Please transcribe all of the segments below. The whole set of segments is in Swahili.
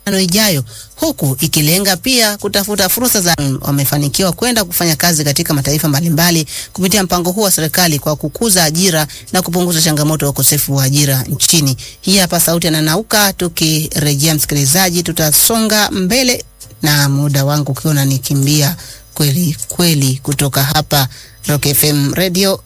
ijayo huku ikilenga pia kutafuta fursa za wamefanikiwa kwenda kufanya kazi katika mataifa mbalimbali kupitia mpango huu wa serikali kwa kukuza ajira na kupunguza changamoto ya ukosefu wa ajira nchini. Hii hapa sauti ya Nanauka. Tukirejea msikilizaji, tutasonga mbele na muda wangu ukiwa unanikimbia kweli kweli, kutoka hapa Rock FM Radio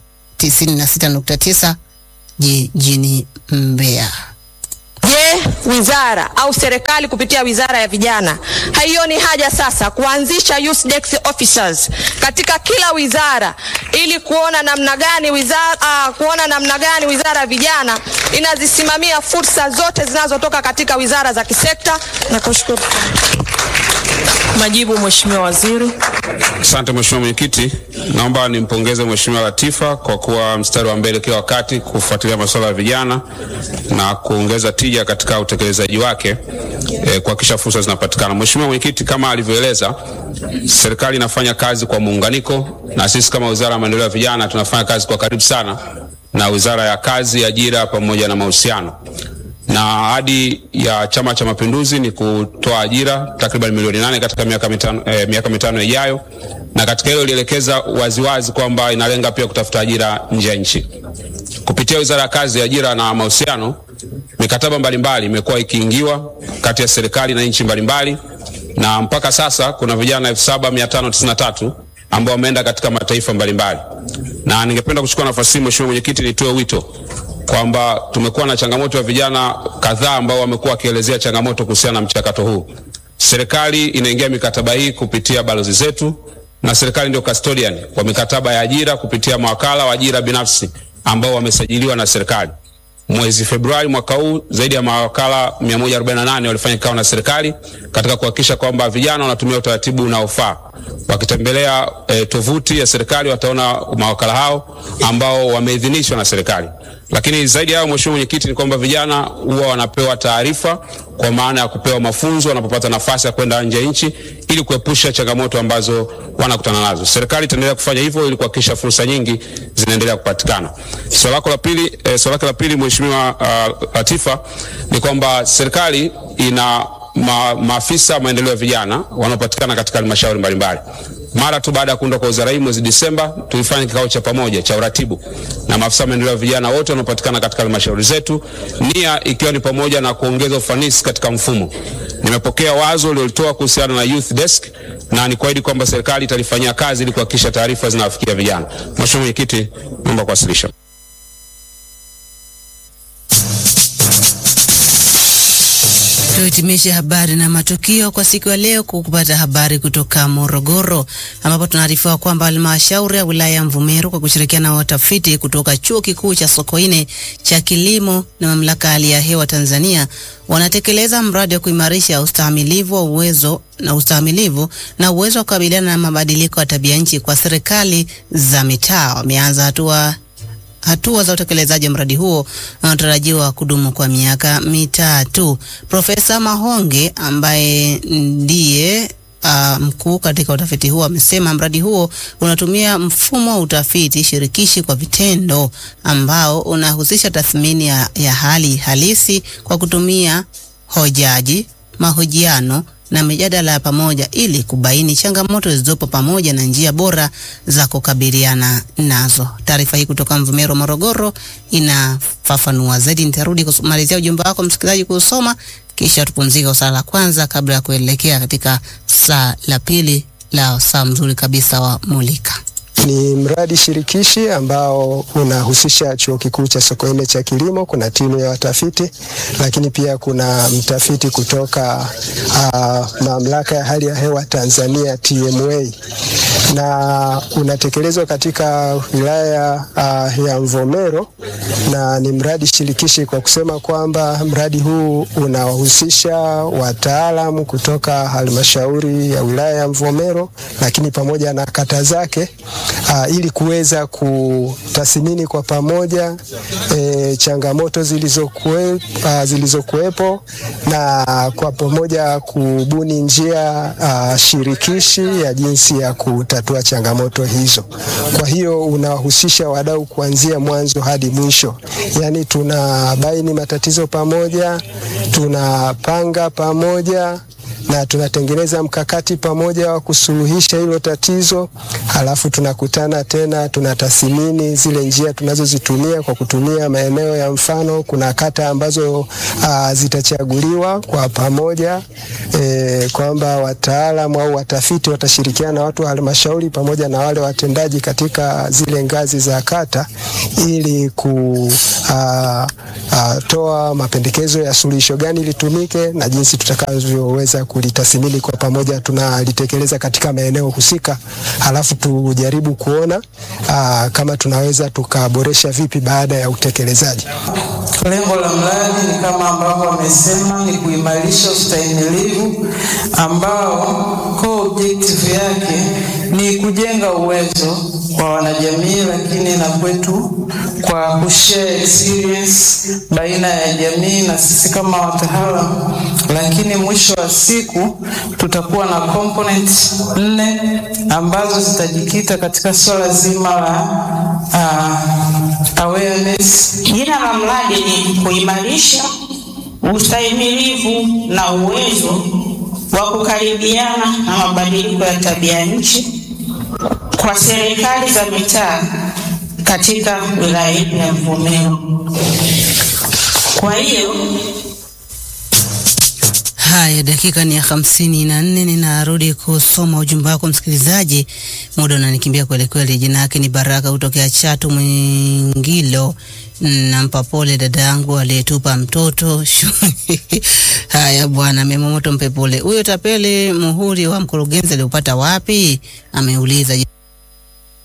96.9 jijini Mbeya. Je, wizara au serikali kupitia wizara ya vijana haioni haja sasa kuanzisha youth desk officers katika kila wizara ili kuona namna gani wizara, uh, kuona namna gani wizara ya vijana inazisimamia fursa zote zinazotoka katika wizara za kisekta? Nakushukuru. Majibu, Mheshimiwa Waziri. Asante Mheshimiwa Mwenyekiti, naomba nimpongeze Mheshimiwa Latifa kwa kuwa mstari wa mbele kila wakati kufuatilia masuala ya vijana na kuongeza tija katika utekelezaji wake eh, kuhakikisha fursa zinapatikana. Mheshimiwa Mwenyekiti, kama alivyoeleza, serikali inafanya kazi kwa muunganiko, na sisi kama Wizara ya Maendeleo ya Vijana tunafanya kazi kwa karibu sana na Wizara ya Kazi, Ajira pamoja na Mahusiano na ahadi ya Chama cha Mapinduzi ni kutoa ajira takriban milioni nane katika miaka mitano, eh, miaka mitano ijayo, na katika hilo ilielekeza waziwazi kwamba inalenga pia kutafuta ajira nje ya nchi kupitia Wizara ya Kazi, Ajira na Mahusiano. Mikataba mbalimbali imekuwa ikiingiwa kati ya serikali na nchi mbalimbali, na mpaka sasa kuna vijana 7593 ambao wameenda katika mataifa mbalimbali, na ningependa kuchukua nafasi hii Mheshimiwa Mwenyekiti, nitoe wito kwamba tumekuwa na changamoto ya vijana kadhaa ambao wamekuwa wakielezea changamoto kuhusiana na mchakato huu. Serikali inaingia mikataba hii kupitia balozi zetu, na serikali ndio custodian wa mikataba ya ajira kupitia mawakala wa ajira binafsi ambao wamesajiliwa na serikali. Mwezi Februari mwaka huu zaidi ya mawakala 148 walifanya kikao na serikali katika kuhakikisha kwamba vijana wanatumia utaratibu unaofaa. Wakitembelea e, tovuti ya serikali wataona mawakala hao ambao wameidhinishwa na serikali. Lakini zaidi ya hayo, Mheshimiwa Mwenyekiti, ni kwamba vijana huwa wanapewa taarifa kwa maana ya kupewa mafunzo wanapopata nafasi ya kwenda nje ya nchi ili kuepusha changamoto ambazo wanakutana nazo. Serikali itaendelea kufanya hivyo ili kuhakikisha fursa nyingi zinaendelea kupatikana. Swali lako la pili, eh, swali lako la pili Mheshimiwa uh, Latifa ni kwamba serikali ina ma, maafisa maendeleo ya vijana wanaopatikana katika halmashauri mbalimbali. Mara tu baada ya kuundwa kwa wizara hii mwezi Disemba, tulifanya kikao cha pamoja cha uratibu na maafisa maendeleo ya vijana wote wanaopatikana katika halmashauri zetu, nia ikiwa ni pamoja na kuongeza ufanisi katika mfumo. Nimepokea wazo uliolitoa kuhusiana na youth desk na ni kuahidi kwamba serikali italifanyia kazi ili kuhakikisha taarifa zinawafikia vijana. Mheshimiwa Mwenyekiti, naomba kuwasilisha. Tuhitimishe habari na matukio kwa siku ya leo kwa kupata habari kutoka Morogoro, ambapo tunaarifiwa kwamba halmashauri ya wilaya ya Mvomero kwa kushirikiana na watafiti kutoka chuo kikuu cha Sokoine cha kilimo na mamlaka ya hali ya hewa Tanzania wanatekeleza mradi wa kuimarisha ustahimilivu wa uwezo na ustahimilivu na uwezo wa kukabiliana na mabadiliko ya tabia nchi kwa serikali za mitaa. Wameanza hatua hatua za utekelezaji wa mradi huo unatarajiwa kudumu kwa miaka mitatu. Profesa Mahonge ambaye ndiye uh, mkuu katika utafiti huo amesema mradi huo unatumia mfumo wa utafiti shirikishi kwa vitendo ambao unahusisha tathmini ya, ya hali halisi kwa kutumia hojaji, mahojiano na mijadala ya pamoja ili kubaini changamoto zilizopo pamoja na njia bora za kukabiliana nazo. Taarifa hii kutoka Mvomero, Morogoro inafafanua zaidi. Nitarudi kumalizia ujumbe wako msikilizaji kuusoma, kisha tupumzike kwa saa la kwanza kabla ya kuelekea katika saa la pili la saa mzuri kabisa wa Mulika. Ni mradi shirikishi ambao unahusisha chuo kikuu cha Sokoine cha kilimo. Kuna timu ya watafiti, lakini pia kuna mtafiti kutoka uh, mamlaka ya hali ya hewa Tanzania TMA, na unatekelezwa katika wilaya uh, ya Mvomero, na ni mradi shirikishi kwa kusema kwamba mradi huu unawahusisha wataalamu kutoka halmashauri ya wilaya ya Mvomero, lakini pamoja na kata zake uh, ili kuweza kutathmini kwa pamoja e, changamoto zilizokuwe, uh, zilizokuwepo na kwa pamoja kubuni njia uh, shirikishi ya jinsi ya kutatua changamoto hizo. Kwa hiyo unahusisha wadau kuanzia mwanzo hadi mwisho. suluhisho, yaani tunabaini matatizo pamoja, tunapanga pamoja na tunatengeneza mkakati pamoja wa kusuluhisha hilo tatizo, halafu tunakutana tena, tunatathmini zile njia tunazozitumia kwa kutumia maeneo ya mfano. Kuna kata ambazo uh, zitachaguliwa kwa pamoja e, kwamba wataalamu au watafiti watashirikiana na watu wa halmashauri pamoja na wale watendaji katika zile ngazi za kata ili kutoa uh, uh, mapendekezo ya suluhisho gani litumike na jinsi tutakavyoweza kulitathmini kwa pamoja, tunalitekeleza katika maeneo husika, halafu tujaribu kuona aa, kama tunaweza tukaboresha vipi baada ya utekelezaji. Lengo la mradi ni kama ambavyo wamesema, ni kuimarisha ustahimilivu ambao core objective yake ni kujenga uwezo kwa wanajamii, lakini na kwetu kwa kushare experience baina ya jamii na sisi kama wataalamu, lakini mwisho wa siku tutakuwa na component nne ambazo zitajikita katika swala zima la uh, awareness. Jina la mradi ni kuimarisha ustahimilivu na uwezo wa kukaribiana na mabadiliko ya tabia nchi kwa serikali za mitaa katika wilaya yetu ya Mvomero. Kwa hiyo Haya, dakika ni ya hamsini na nne. Ninarudi kusoma ujumbe wako msikilizaji, muda unanikimbia kweli kweli. Jina yake ni Baraka kutokea Chatu Mwingilo. Nampa pole dada yangu aliyetupa mtoto haya bwana, memomoto mpe pole. Huyo tapeli muhuri wa mkurugenzi aliupata wapi? Ameuliza.